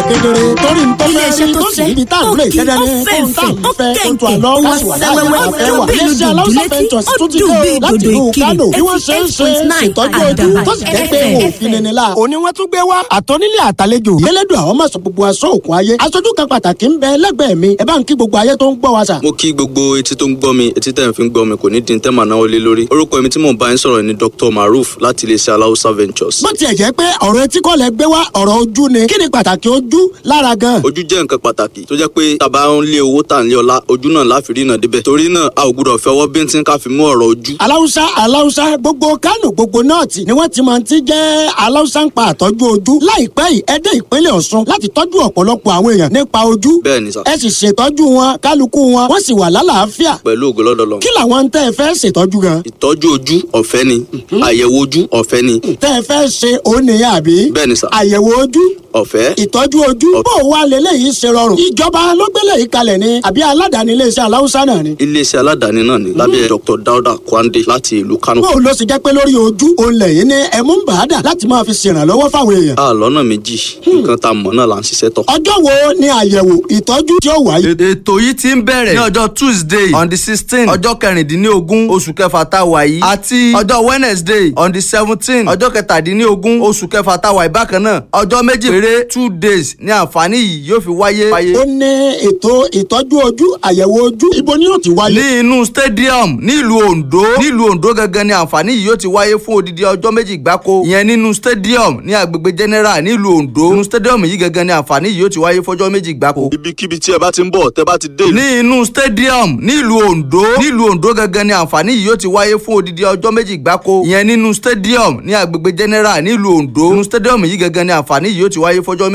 kedere torí n tó fẹ́ Iléeṣẹ́ rí tó tó sì fẹ́, níbi tá à ń ó lè kì í, kedere ó fún tá à ń fẹ̀ǹfẹ̀, ó fẹ́ kó tó kẹ̀kẹ́, àlọ́ ó káṣí wà láwọn wẹ́wẹ́, àfẹ́ ó wà. bí iléeṣẹ́ lójú aláwùsá létí, ventures ó tún ti dùn dé bí o láti ìdodo ìlú ìkirè. Kánò bí wọ́n ṣe ń ṣe 88.9 ṣètọ́jú ojú Àdàbà tó sì jẹ́ pé FM. wọn ò fi nini la. òní wọ́n tún gbé wá àtọ́nílé àtàlejò yẹlẹ́dùn àwọn mọ̀sán gbogbo aṣọ òkun ayé aṣojú kan pàtàkì ń bẹ lẹ́gbẹ̀ẹ́ mi ẹ bá ń kí gbogbo ayé tó ń gbọ́ wa sà. mo kí gbogbo etí tó ń gbọ́ mi etí tẹ̀ ń fi ń gbọ́ mi kò ní di tẹ́ màá náwó lé lórí orúkọ mi tí mò ń bá yín sọ̀rọ̀ ni Dr Maruf láti iléeṣẹ́ aláwùsá ventures. bó tiẹ̀ jẹ́ pé ọ̀rọ̀ etí kọ́ lẹ gbé wá ọ̀rọ̀ ojú ni kí ni pàtàkì ojú lára gan. ojú jẹ́ nǹkan pàtàkì tó jẹ́ pé tàbá ń lé owó tà ń lé ọlá ojú náà láfi rí náà débẹ̀ torí náà a ò gbúdọ̀ fẹ́ ọwọ́ bíntín ká fi mú ọ̀rọ̀ ojú. aláwùsá aláwùsá gbogbo kánò gbogbo nọ́ọ̀tì ni wọ́n ti máa ti jẹ́ aláwùsá ń pa àtọ́jú ojú láìpẹ́ yìí ẹ dé ìpínlẹ̀ Ọ̀ṣun láti tọ́jú ọ̀pọ̀lọpọ̀ àwọn èèyàn nípa ojú bẹ́ẹ̀ ni sà ẹ sì ṣètọ́jú wọn kálukú wọn wọ́n sì wà lálàáfíà pẹ̀lú ògo lọ́dọ̀ lọ. kí làwọn ń tẹ́ ẹ fẹ́ ṣètọ́jú gan ìtọ́jú ojú ọ̀fẹ́ ni àyẹ̀wò ojú ọ̀fẹ́ ni tẹ́ ẹ fẹ́ ṣe òun nìyẹn àbí bẹ́ẹ̀ ni sà àyẹ̀wò ojú ọ̀fẹ́ ìtọ́jú ojú bó o wá lélẹ́yìí ṣe rọrùn ìjọba ló gbélé yìí kalẹ̀ ni àbí aládàáni iléeṣẹ́ aláwùsá náà ni iléeṣẹ́ aládàáni náà ni lábẹ́ Dr Dauda Kwande láti ìlú Kano. bó o ló ṣe jẹ́ pé lórí ojú òun lẹ́yìn ní ẹ̀mú ń bàádà láti máa fi ṣèrànlọ́wọ́ fáwọn èèyàn a lọ́nà méjì nǹkan tá a mọ̀ náà là ń ṣiṣẹ́ tọ̀. ọjọ́ wo ni àyẹ̀wò ìtọ́jú tí ó wáyé. ètò yìí ti ń bẹ̀rẹ̀ ní ọjọ́ tuesday on the sixteen ọjọ́ kẹrìndínlógún oṣù kẹfà tá a wà yìí àti ọjọ́ wednesday on the seventeen ọjọ́ kẹtàdínlógún oṣù kẹfà tá a wà yìí bákan náà ọjọ́ méjì péré two days ní àǹfààní yìí yóò fi wáyé. ó ní ètò ìtọ́jú ojú àyẹ̀wò ojú ibo ni yóò ti wáyé. ní inú stadium nílùú ondo nílùú ondo gangan ni àǹfààní yìí yóò ti wáyé fún odidi ọjọ́ méjì gbáko ìyẹn nínú stadium ní agbègbè general nílùú ondo inú stadium yìí gangan ni àǹfààní yìí yóò ti wáyé fọjọ́ méjì gbáko ibikíbi tí ẹ bá ti ń bọ̀ tẹ́ bá ti dé ìlú ní inú stadium nílùú ondo nílùú ondo gangan ni àǹfààní yìí yóò ti wáyé fún odidi ọjọ́ méjì gbáko ìyẹn nínú stadium ní agbègbè general nílùú ondo inú stadium yìí gangan ni àǹfààní yìí yóò ti wáyé fọjọ́ méjì.